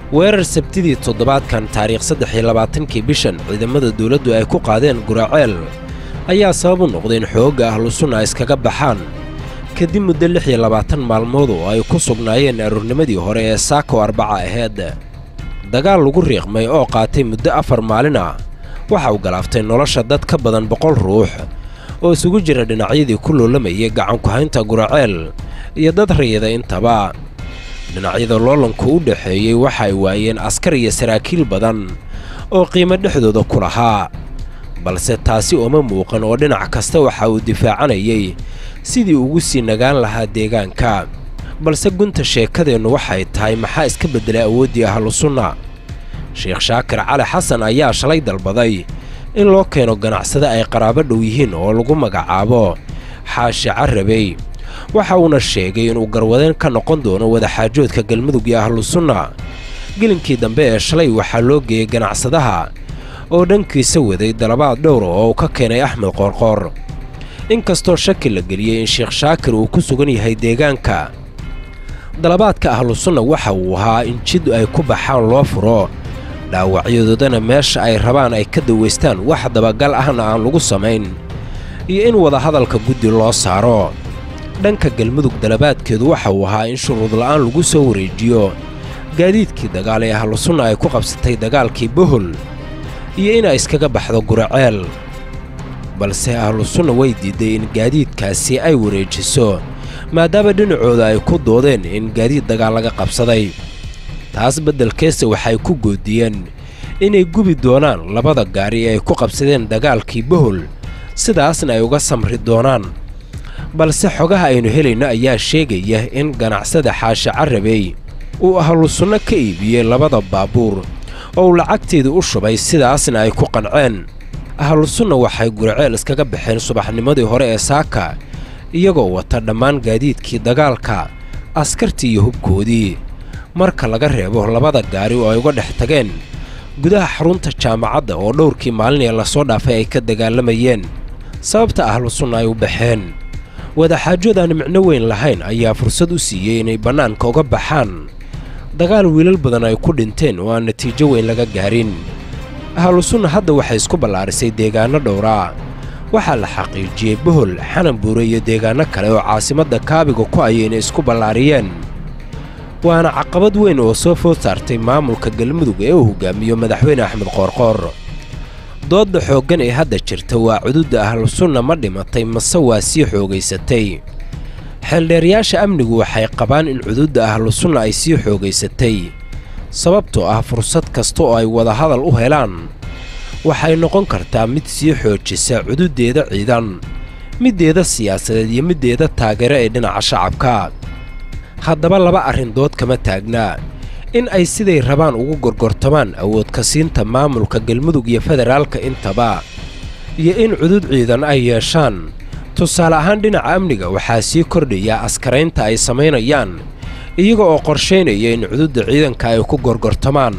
weerar sabtidii toddobaadkan taariikh saddex iyo labaatankii bishan ciidamada dawladdu ay ku qaadeen guraceel ayaa sabab u noqday in xoogga ahlusunna iskaga baxaan kadib muddo lix iyo labaatan maalmood oo ay ku sugnaayeen aroornimadii hore ee saako arbaca aheyd dagaal lagu riiqmay oo qaatay muddo afar maalin ah waxa uu galaaftay nolosha dad ka badan boqol ruux oo isugu jira dhinacyadii ku loolamayay gacanku-haynta guraceel iyo dad rayida intaba dhinacyada loolanku u dhexeeyey waxa ay waayeen askar iyo saraakiil badan oo qiimo dhexdooda ku lahaa balse taasi uma muuqan oo dhinac kasta waxa uu difaacanayay sidii ugu sii nagaan lahaa deegaanka balse gunta sheekadeennu waxay tahay maxaa iska beddelay awooddii ahlusunna sheekh shaakir cali xasan ayaa shalay dalbaday in loo keeno ganacsade ay qaraabo dhow yihiin oo lagu magacaabo xaashi carabey waxa uuna sheegay inuu garwadeen ka noqon doono wadaxaajoodka galmudug iyo ahlusunna gelinkii dambe ee shalay waxaa loo geeyey ganacsadaha oo dhankiisa waday dalabaad dhowra oo uu ka keenay axmed qoorqoor inkastoo shaki la geliyey in sheekh shaakir uu ku sugan yahay deegaanka dalabaadka ahlusunna waxa uu ahaa in jid ay ku baxaan loo furo dhaawacyadoodana meesha ay rabaan ay ka dawaystaan wax dabagal ahna aan lagu samayn iyo in wadahadalka guddi loo saaro dhanka galmudug dalabaadkeedu waxa uu ahaa in shuruud la'aan lagu soo wareejiyo gaadiidkii dagaal ee ahlusunna ay ku qabsatay dagaalkii bohol iyo inay iskaga baxdo guraceel balse ahlusunna way diidday in gaadiidkaasi ay wareejiso maadaama dhinacooda ay ku doodeen in gaadiid dagaal laga qabsaday taas beddelkeese waxay ku goodiyeen inay gubi doonaan labada gaari ee ay ku qabsadeen dagaalkii bohol sidaasna ay uga samri doonaan balse xogaha aynu helayno ayaa sheegaya in ganacsada xaashi carabey uu ahlusunno ka iibiyey labada baabuur oo uu lacagteedii u shubay sidaasna ay ku qanceen ahlusunna waxay guraceel iskaga baxeen subaxnimadii hore ee saaka iyagoo wata dhammaan gaadiidkii dagaalka askartii iyo hubkoodii marka laga reebo labada gaari oo ay uga dhex tageen gudaha xarunta jaamacadda oo dhowrkii maalinee lasoo dhaafay ay ka dagaalamayeen sababta ahlusunna ay u baxeen wadaxaajood aan micno weyn lahayn ayaa fursad u siiyey inay bannaanka uga baxaan dagaal wiilal badan ay ku dhinteen oo aan natiijo weyn laga gaarin ahlusunna hadda waxay isku ballaarisay deegaanno dhowraa waxaa la xaqiijiyey bohol xananbuure iyo deegaanno kale oo caasimadda kaabiga ku ayay inay isku ballaariyeen waana caqabad weyn oo soo food saartay maamulka galmudug ee uu hogaamiyo madaxweyne axmed qoorqoor doodda xooggan ee hadda jirta waa cududda ahlusunna ma dhimatay mase waa sii xoogaysatay xeeldheerayaasha amnigu waxay qabaan in cududda ahlusunna ay sii xoogaysatay sababtoo ah fursad kasta oo ay wadahadal u helaan waxay noqon kartaa mid sii xoojisa cududdeeda ciidan middeeda siyaasadeed iyo middeeda taageero ee dhinaca shacabka haddaba laba arrin dood kama taagnaa in ay siday rabaan ugu gorgortamaan awoodka siinta maamulka galmudug iyo federaalka intaba iyo in cudud ciidan ay yeeshaan tusaale ahaan dhinaca amniga waxaa sii kordhaya askaraynta ay samaynayaan iyaga oo qorshaynaya in cududda ciidanka ay ku gorgortamaan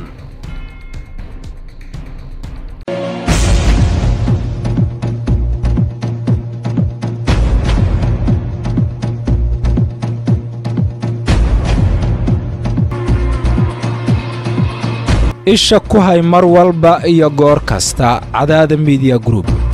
isha ku hay mar walba iyo goor kasta cadaada midiya group